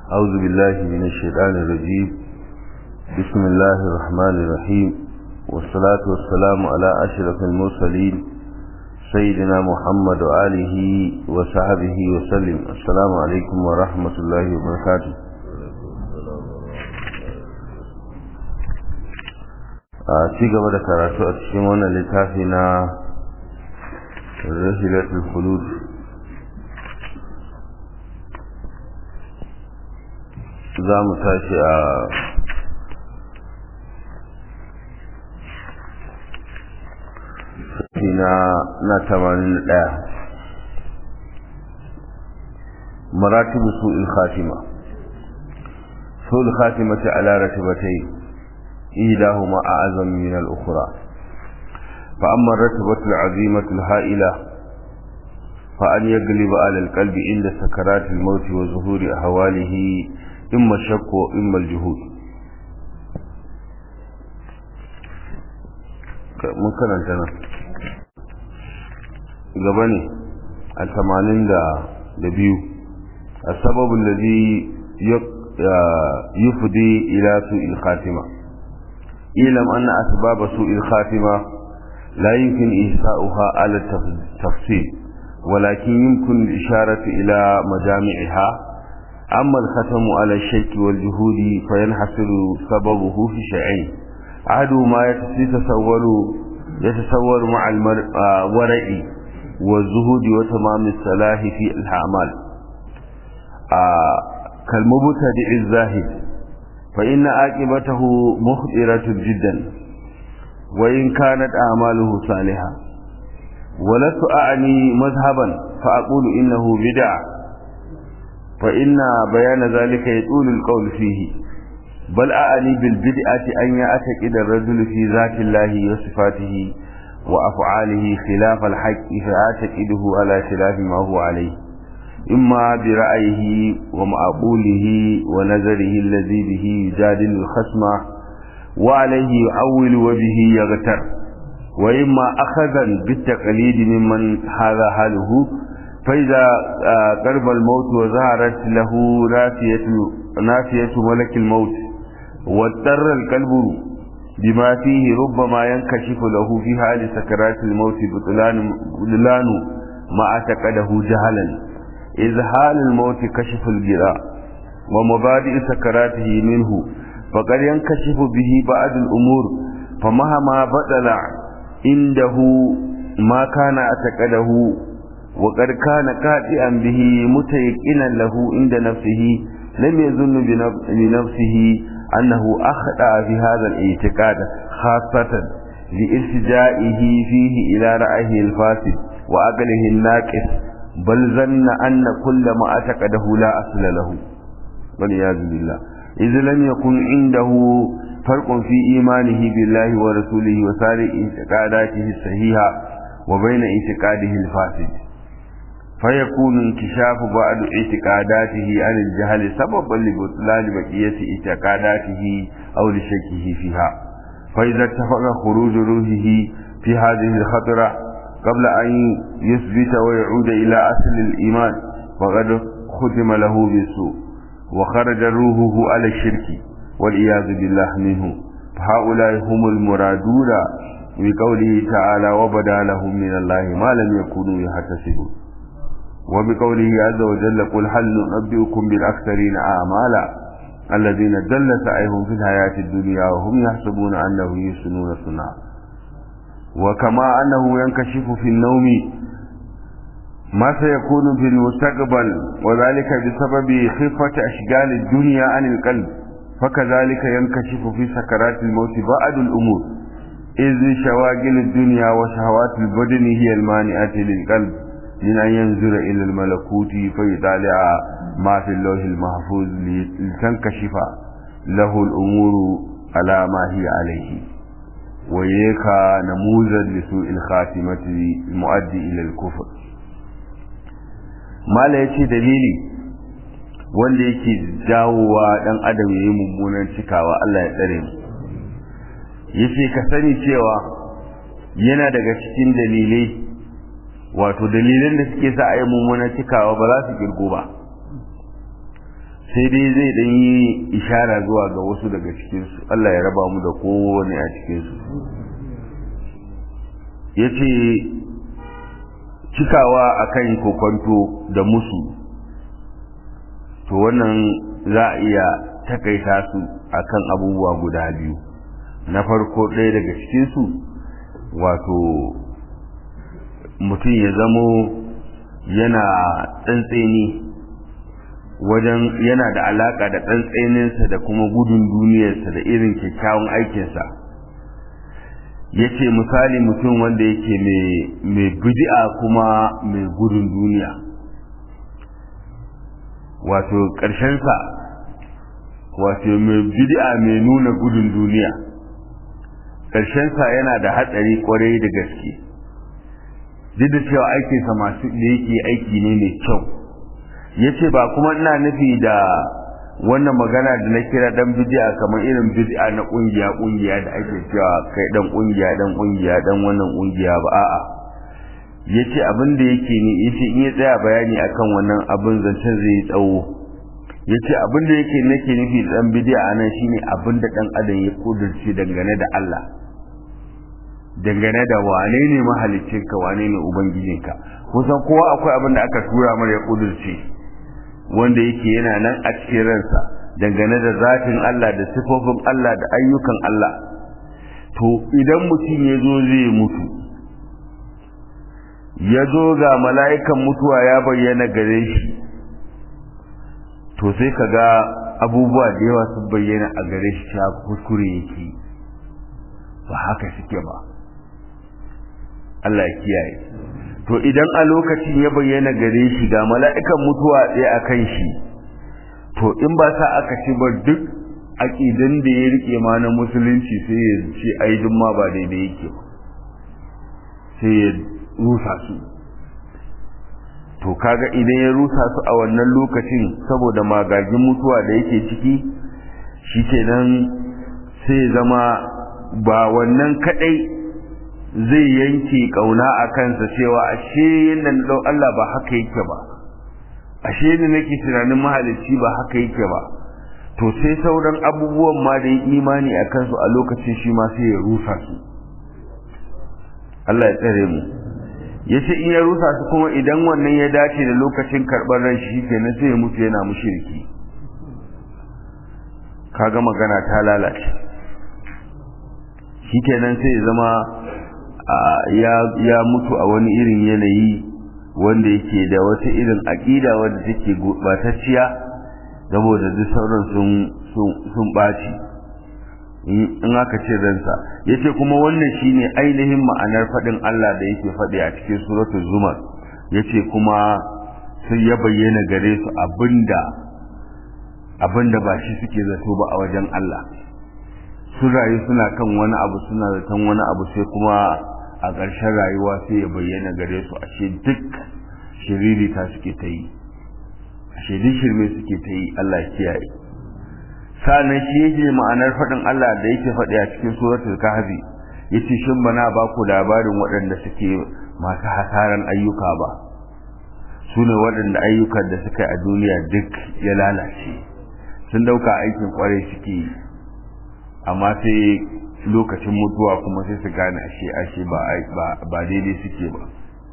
أعوذ بالله من الشيطان الرجيم بسم الله الرحمن الرحيم والصلاة والسلام على أشرف المرسلين سيدنا محمد وآله وصحبه وسلم السلام عليكم ورحمة الله وبركاته a ci gaba da karatu a cikin wannan littafi na rahilatul khulud za mu tashi a na na tamanin ɗaya maratibu su'il khatima su'il khatimati ala ratibatai إيداهما أعظم من الأخرى فأما الرتبة العظيمة الهائلة فأن يقلب على القلب عند سكرات الموت وظهور أهواله إما الشك وإما الجهود ممكن أن تنا قبني الثمانين دا دبيو السبب الذي يفضي إلى سوء الخاتمة اعلم أن أسباب سوء الخاتمة لا يمكن إحصاؤها على التفصيل ولكن يمكن الإشارة إلى مجامعها أما الختم على الشك والجهود فينحصر سببه في شيئين أحدهما يتصور يتصور مع الورع والزهود وتمام الصلاح في الأعمال كالمبتدئ الزاهد فإن عاقبته مخطرة جدا وإن كانت أعماله صالحة ولست أعني مذهبا فأقول إنه بدع فإن بيان ذلك يطول القول فيه بل أعني بالبدعة أن يعتقد الرجل في ذات الله وصفاته وأفعاله خلاف الحق فيعتقده على خلاف ما هو عليه إما برأيه ومعقوله ونظره الذي به يجادل الخصم وعليه يعول وبه يغتر وإما أخذا بالتقليد ممن هذا حاله فإذا قرب الموت وظهرت له نافية, نافية ملك الموت واضطر القلب بما فيه ربما ينكشف له في حال سكرات الموت بطلان ما اعتقده جهلا إذهال الموت كشف الجراء ومبادئ سكراته منه فقد ينكشف به بعض الأمور فمهما بدل عنده ما كان اعتقده وقد كان كاتئا به متيقنا له عند نفسه لم يظن بنفسه أنه أخطأ في هذا الاعتقاد خاصة لالتجائه فيه إلى رأيه الفاسد وأقله الناقص بل ظن أن كل ما اعتقده لا أصل له والعياذ بالله إذ لم يكن عنده فرق في إيمانه بالله ورسوله وسائر اعتقاداته الصحيحة وبين اعتقاده الفاسد فيكون انكشاف بعض اعتقاداته عن الجهل سببا لبطلان بقية اعتقاداته أو لشكه فيها فإذا اتفق خروج روحه في هذه الخطرة قبل أن يثبت ويعود إلى أصل الإيمان فقد ختم له بالسوء وخرج روحه على الشرك والعياذ بالله منه فهؤلاء هم المرادون بقوله تعالى وبدا لهم من الله ما لم يكونوا يحتسبون وبقوله عز وجل قل هل ننبئكم بالأكثرين أعمالا الذين دل سعيهم في الحياة الدنيا وهم يحسبون أنهم يحسنون صنعا وكما أنه ينكشف في النوم ما سيكون في المستقبل وذلك بسبب خفة أشغال الدنيا عن القلب فكذلك ينكشف في سكرات الموت بعض الأمور إذ شواغل الدنيا وشهوات البدن هي المانعة للقلب من أن ينظر إلى الملكوت فيطالع ما في اللوح المحفوظ لتنكشف له الأمور على ما هي عليه ويكا نموذج لسوء الخاتمة المؤدي إلى الكفر mala ya ce dalili wanda yake jawowa ɗan adam ya yi mummunan cikawa Allah ya tsare mu ya ce ka sani cewa yana daga cikin dalilai wato dalilan da suke sa a yi mummunan cikawa ba za su kirgo ba sai dai zai dan yi ishara zuwa ga wasu daga cikinsu Allah ya raba mu da kowane a cikinsu ya ce cikawa akan kokonto da musu to wannan za a iya takaita su akan abubuwa guda biyu na farko ɗaya daga cikinsu wato mutum ya zamo yana tsantseni wajen yana da alaka da tsantseninsa da kuma gudun duniyarsa da irin kyakkyawan aikinsa ya ce misali mutum wanda yake mai bidi'a kuma mai gudun duniya wato ƙarshensa wato mai bidi'a mai nuna gudun duniya ƙarshensa yana da hatsari kwarai da gaske duk da cewa aikinsa masu da yake aiki ne mai kyau ya ce ba kuma ina nufi da wannan magana da na kira dan bidi'a kamar irin bidi'a na kungiya kungiya da ake cewa kai dan kungiya dan kungiya dan wannan kungiya ba a'a yace abin da yake ni yace in ya tsaya bayani akan wannan abin zancen zai tsawo yace abin da yake nake nufi da dan bidi'a nan shine abin da dan adam ya kudurce dangane da Allah dangane da wane ne mahaliccinka wane ne ubangijinka kusan kowa akwai abin da aka tura mara ya kudurce wanda yake yana nan a cikin ransa dangane da zatin Allah da sifofin Allah da ayyukan Allah to idan mutum ya zo zai mutu ya zo ga mala'ikan mutuwa ya bayyana gare shi to sai ka ga abubuwa da yawa sun bayyana a gare shi ta kuskure yake ba haka suke ba Allah ya kiyaye to idan a lokacin ya bayyana gare shi ga mala'ikan mutuwa ɗaya a kan shi to in ba sa aka ci ba duk aƙidan da ya rike ma na musulunci sai ya ce ai duk ma ba daidai yake ba sai ya rusa su to kaga idan ya rusa su a wannan lokacin saboda magagin mutuwa da yake ciki shi kenan sai zama ba wannan kadai zai yanke kauna a kansa cewa ashe yadda na ɗau Allah ba haka yake ba ashe da nake tunanin mahalicci ba haka yake ba to sai sauran abubuwan ma da imani a kansu a lokacin shi ma sai ya rusa su Allah ya tsare mu ya ce in ya rusa su kuma idan wannan ya dace da lokacin karɓar ran shi kenan sai ya mutu yana mushriki kaga magana ta lalace shi kenan sai ya zama ya mutu a wani irin yanayi wanda yake da wata irin aƙida wanda take gurɓatacciya saboda duk sauran sun ɓaci in aka ce ransa ya ce kuma wannan shine ainihin ma'anar faɗin Allah da yake faɗi a cikin suratul zumar ya ce kuma sai ya bayyana gare su abinda abinda ba shi suke zato ba a wajen Allah sun rayu suna kan wani abu suna zaton wani abu sai kuma a ƙarshen rayuwa sai ya bayyana gare su ashe duk shiririta suke ta yi ashe duk shirme suke ta yi Allah ya kiyaye sa'annan shi yake ma'anar faɗin Allah da yake faɗi a cikin suratul kahfi yace shin bana ba ku labarin waɗanda suke masu hasaran ayyuka ba su ne waɗanda ayyukan da suka yi a duniya duk ya lalace sun dauka aikin kwarai suke yi amma sai lokacin mutuwa kuma sai su gane ashe ashe ba ba daidai suke ba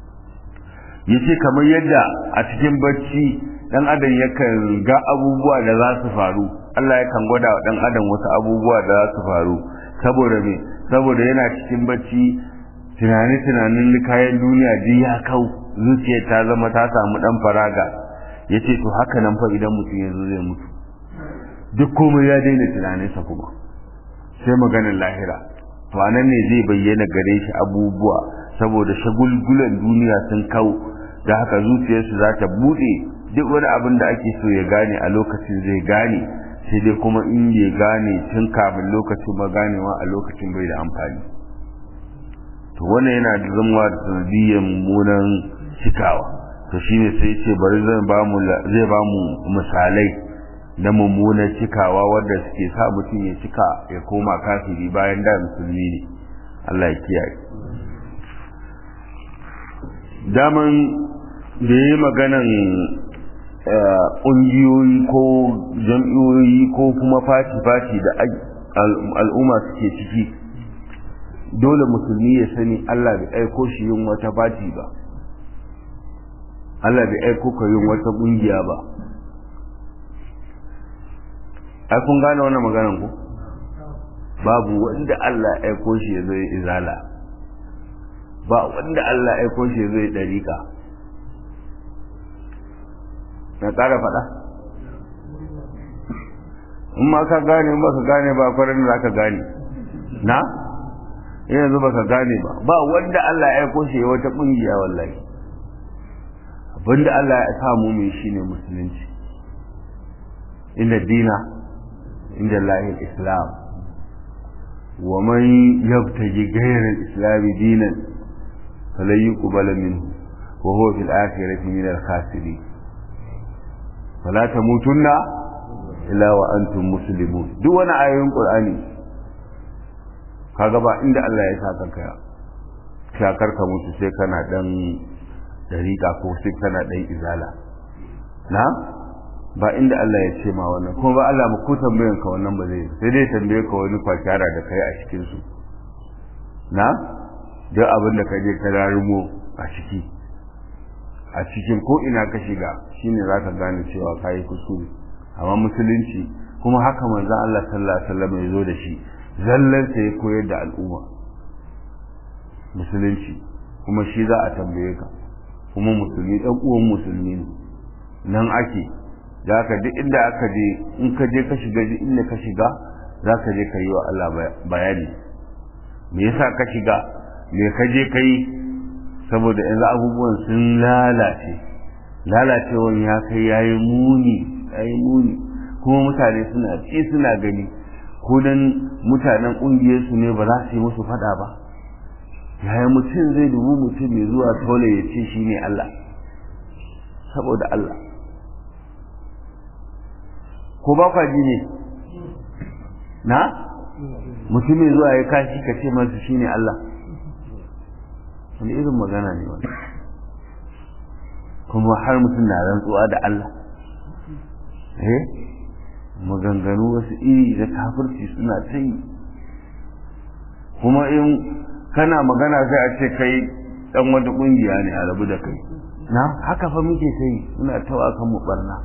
yace kamar yadda a cikin bacci dan adam yakan ga abubuwa da za su faru Allah yakan gwada wa dan adam wasu abubuwa da za su faru saboda me saboda yana cikin bacci tunani tunanin kayan duniya ji ya kau zuciya ta zama ta samu dan faraga yace to haka nan fa idan mutum yanzu zai mutu duk komai ya daina tunaninsa kuma sai maganar lahira to anan ne zai bayyana gare shi abubuwa saboda shagulgulan duniya sun kau da haka zuciyarsu za ta buɗe duk wani abin da ake so ya gane a lokacin zai gane sai dai kuma in bai gane tun kafin lokacin ba ganewa a lokacin bai da amfani to wannan yana da zama da sanadiyyar mummunan cikawa to shine sai ce bari zai ba mu zai ba mu misalai na mummunan cikawa wanda suke sa mutum ya cika ya koma kafiri bayan da musulmi ne Allah ya kiyaye daman da yi maganan ƙungiyoyi ko jam'iyoyi ko kuma fati-fati da al'umma suke ciki dole musulmi ya sani Allah bai aiko shi yin wata fati ba Allah bai aiko ka yin wata ƙungiya ba ai kun gane wannan maganan ku babu wanda Allah ya aiko shi ya zai izala ba wanda Allah ya aiko shi ya zai dariƙa na ƙara faɗa in ma ka gane ba ka gane ba kwarin da ka gane na yanzu ba ka gane ba ba wanda Allah ya aiko shi ya wata ƙungiya wallahi abinda Allah ya samu mai shine musulunci inda dina inda lahil islam wa man yabtaji ghayra al-islam dinan falan yuqbala minhu wa huwa fil akhirati min al-khasirin fala tamutunna illa wa antum muslimun duk wani ayoyin qur'ani kaga ba inda Allah ya saka ka shakar ka mutu sai kana dan dariƙa ko sai kana dan izala na ba inda Allah ya ce ma wannan kuma ba Allah ba ko tambayan ka wannan ba zai sai dai tambaye ka wani kwakyara da kai a cikin su na duk abin da ka je ka rarumo a ciki a cikin ko ina ka shiga shine zaka gane cewa kai kuskure amma musulunci kuma haka manzon Allah sallallahu alaihi wasallam ya zo da shi zallan sa ya koyar da al'umma musulunci kuma shi za a tambaye ka kuma musulmi dan uwan musulmi ne nan ake za ka duk inda aka je in ka je ka shiga duk inda ka shiga za ka je ka yi wa Allah bayani me yasa ka shiga me ka je ka yi saboda yanzu abubuwan sun lalace lalacewan ya kai ya yi muni ya yi muni kuma mutane suna ci suna gani ko dan mutanen ƙungiyarsu ne ba za su yi musu faɗa ba yaya mutum zai dubu mutum mai zuwa tole ya ce shi ne Allah saboda Allah ko ba kwa ji ne na mutumin zuwa ya kashi ka ce masu shi ne Allah wani irin magana ne wani kuma har mutum na rantsuwa da Allah eh maganganu wasu iri da kafirci suna ta yi kuma in kana magana sai a ce kai dan wata kungiya ne a rabu da kai na haka fa muke sai muna tawa kan mu barna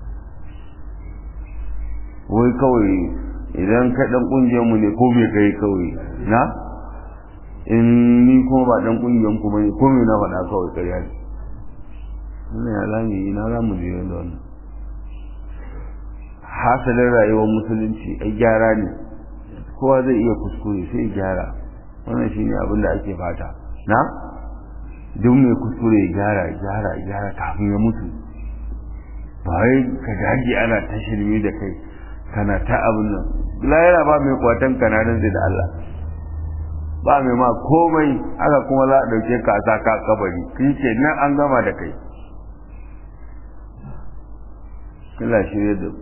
wai kawai idan ka dan kungiyar mu ne ko me kai kawai na in ni kuma ba dan kungiyar ku bane ko me na faɗa kawai ƙarya ne wannan ya lami ina za mu je da wannan hasalin rayuwar musulunci ai gyara ne kowa zai iya kuskure sai gyara wannan shine abin da ake fata na duk mai kuskure ya gyara gyara gyara kafin ya mutu ba wai ka dage ana ta shirme da kai kana ta abin nan layara ba mai kwatan kananan da Allah ba mai ma komai haka kuma za a ɗauke ka a sa ka kabari kin ce nan an gama da kai kila shirye da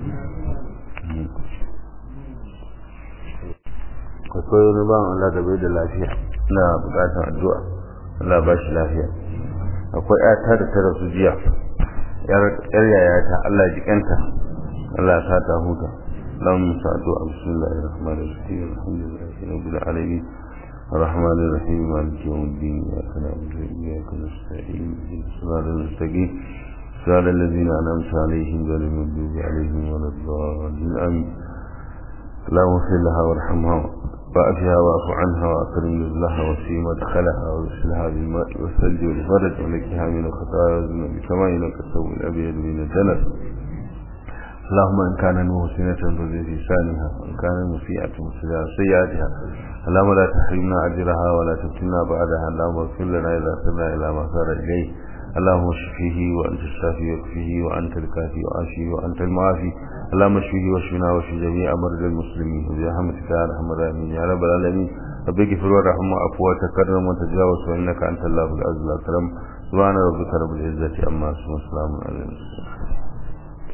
akwai wani ban Allah da bai da lafiya na bukatar addu'a Allah ba shi lafiya akwai ƴata da ta rasu jiya yar yayata Allah jikanta Allah sa ta huta اللهم سعدوا بسم الله الرحمن الرحيم الحمد لله رب العالمين الرحمن الرحيم مالك يوم الدين إياك نعبد وإياك نستعين اهدنا الصراط المستقيم صراط الذين أنعمت عليهم غير المغضوب عليهم ولا الضالين آمين اللهم اغفر لها وارحمها وأفها واعف عنها وأكرم نزلها وسيم مدخلها وارسلها بالماء والثلج والبرد ونكها من الخطايا والذنوب كما ينقى الثوب الأبيض من الدنس اللهم إن كان محسنة فزد في لسانها وإن كان مسيئة فزد سيئاتها اللهم لا تحرمنا أجرها ولا تفتنا بعدها اللهم اغفر لنا إذا سرنا إلى ما سار إليه اللهم اشفه وأنت الشافي وكفه وأنت الكافي وعافيه وأنت المعافي اللهم اشفه واشفنا واشف جميع مرضى المسلمين وبرحمتك يا ارحم الراحمين يا رب العالمين رب اغفر وارحم وعفو وتكرم وتجاوز فانك انت الله العز الاكرم سبحان ربك رب العزه عما يصفون وسلام على المرسلين